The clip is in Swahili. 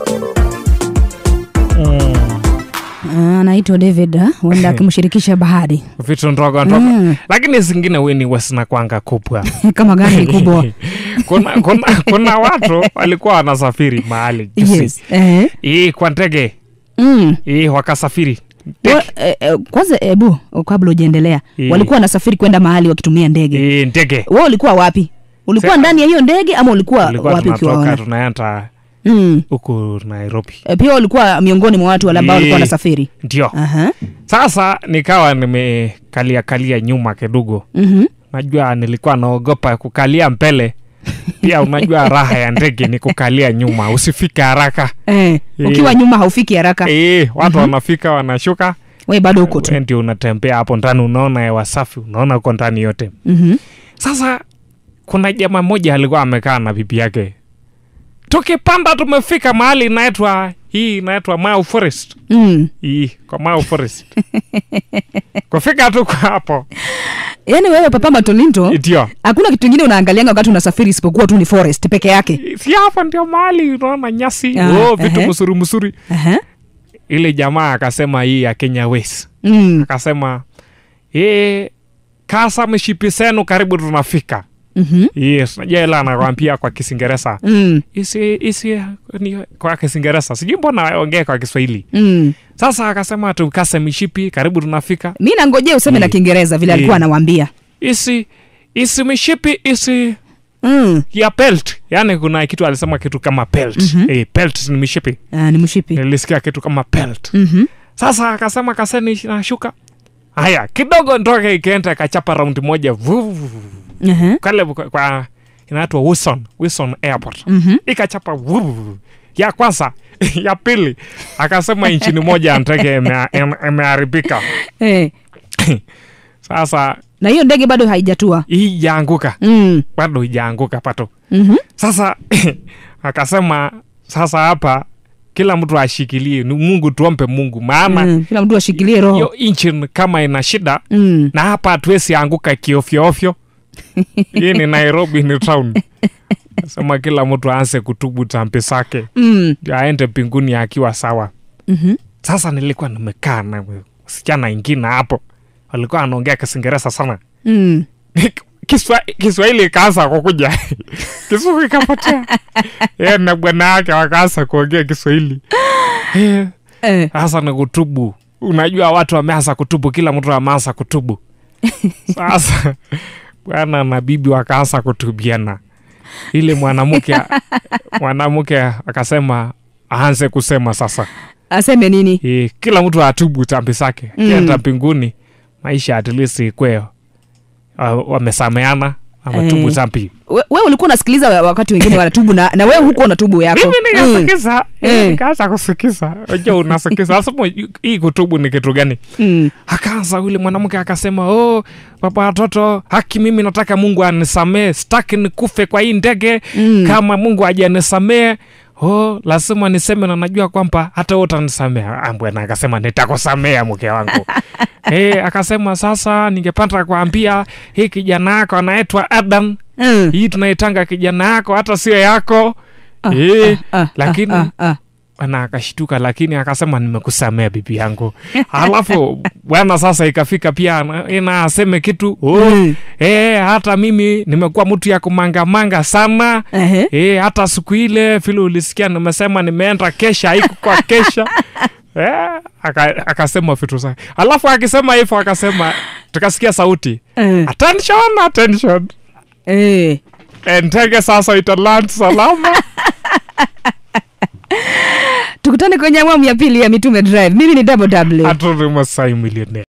Ah, anaitwa David ah, huenda akimshirikisha Bahari vitu ndogo ndogo Mm. lakini zingine weni wasinakwanga kubwa kama gani kubwa kuna, kuna, kuna watu walikuwa wanasafiri mahali juzi yes. eh. hii kwa ndege mm. hii wakasafiri Wa, eh, eh, kwanza ebu kabla ujaendelea Eh. walikuwa wanasafiri kwenda mahali wakitumia ndege hii ndege wewe ulikuwa wapi ulikuwa Sasa- ndani ya hiyo ndege ama ulikuwa tulikuwa wapi tunatoka ukiwaona tunaenda mm. huku nairobi Eh, pia ulikuwa miongoni mwa watu wale ambao walikuwa Eh. wanasafiri ndio Aha. sasa nikawa nimekalia kalia nyuma kidogo Mhm. najua nilikuwa naogopa kukalia mbele pia unajua raha ya ndege ni kukalia nyuma usifike haraka Eh, Eh. ukiwa nyuma haufiki haraka e, watu wanafika wanashuka we bado huko tu we ndio unatembea hapo ndani unaona hewa safi unaona uko ndani yote Mhm. sasa kuna jamaa mmoja alikuwa amekaa na bibi yake tukipanda tumefika mahali inaitwa hii inaitwa Mau Forest Mm. hii kwa Mau Forest kufika tu kwa hapo yaani wewe papa matolinto ndio hakuna kitu ingine unaangalianga wakati unasafiri isipokuwa tu ni forest peke yake si hapa ndio mahali unaona nyasi Ah, oh, vitu ehe. msuri msuri Aha. ile jamaa akasema hii ya Kenya West Mm. akasema e, kasa mshipi senu karibu tunafika Mhm. yes najua ila anakwambia kwa kisingereza Mm. isi isi ni kwa kisingereza sijui mbona ongee kwa kiswahili Mm. sasa akasema tukase mishipi karibu tunafika mi nangojea useme na Eh. kiingereza vile alikuwa Eh. anawambia isi isi mishipi isi mm. ya pelt yaani kuna kitu alisema kitu kama pelt Mhm. eh, pelt ni mishipi ah, ni mshipi nilisikia kitu kama pelt Mhm. sasa akasema kaseni nashuka haya kidogo ndoke ikaenda ikachapa raundi moja vuvu Aha. kale kwa, kwa inaitwa Wilson, Wilson Airport Mhm. ikachapa vuvu ya kwanza ya pili akasema inchini moja ya ndege ime- ime- imeharibika Eh. sasa na hiyo ndege bado haijatua hii ijaanguka mm. bado ijaanguka pato Mhm. sasa akasema sasa hapa kila mtu ashikilie ni mungu tuombe mungu maana Mm. kila mtu ashikilie roho hiyo engine kama ina shida mm. na hapa hatuwezi anguka kiofyoofyo hii ni nairobi ni town sema kila mtu aanze kutubu tambi zake Mm. ndio aende mbinguni akiwa sawa Mhm. sasa nilikuwa nimekaa na msichana ingine hapo walikuwa anaongea kisingereza sana Mm. Kiswa, kiswahili ikaanza kukuja kisuku ikapotea ye na bwana yake wakaanza kuongea kiswahili Eh, Eh. sasa ni kutubu unajua watu wameanza kutubu kila mtu ameanza kutubu sasa bwana na bibi wakaanza kutubiana ili mwanamke mwanamke akasema aanze kusema sasa aseme nini e, kila mtu atubu tambi zake Mm. kienda mbinguni maisha at least ikwe uh, wamesameana ametubu Eh. tambi we, we ulikuwa unasikiliza wa- wakati wengine wanatubu na, na wewe huko unatubu yako mimi nikasikiza Eh. nikaanza kusikiza unajua unasikiza nasema hii kutubu ni kitu gani mm. akaanza yule mwanamke akasema oh baba watoto haki mimi nataka mungu anisamee sitaki nikufe kwa hii ndege Mm. kama mungu ajanisamee oh lazima niseme na najua kwamba hata wewe utanisamea Ah, bwana akasema nitakusamea mke wangu hey, akasema sasa ningepata kuambia hii kijana yako anaitwa adam Mm. hii tunaitanga kijana yako hata sio yako Ah, Eh, ah, ah, lakini ah, ah, ah. na akashtuka lakini akasema nimekusamea bibi yangu alafu bwana sasa ikafika pia na- ina aseme kitu oh, Mm. eh, hata mimi nimekuwa mtu ya kumangamanga sana Ehe. eh, hata siku ile vile ulisikia nimesema nimeenda kesha haiku kwa kesha eh, aka- akasema vitu zake alafu akisema hivyo akasema tukasikia sauti Eh. attention attention Eh. Eh, ndege sasa italand salama tukutane kwenye awamu ya pili ya mitume drive mimi ni double w haturi masai millionaire